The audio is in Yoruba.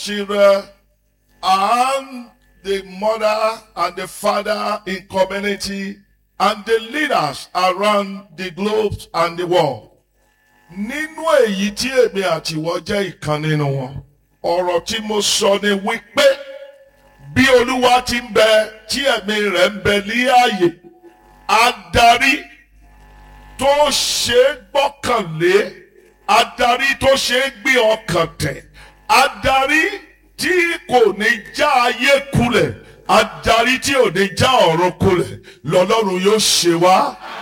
children and the mother and the father in community and the leaders around the globe and the world. Nínú èyí tí èmi àti ìwọ jẹ́ ìkan nínú wọn, ọ̀rọ̀ tí mo sọ ni wípé bí Olúwa ti ń bẹ tí ẹ̀mí rẹ̀ ń bẹ ní ààyè, adarí tó ṣe é gbọ́kànlé, adarí tó ṣe é gbé ọkàn tẹ̀, adarí tí kò ní já ayé kulẹ̀ adarí tí ò ní já ọ̀run kulẹ̀ lọ́lọ́run yóò ṣe wá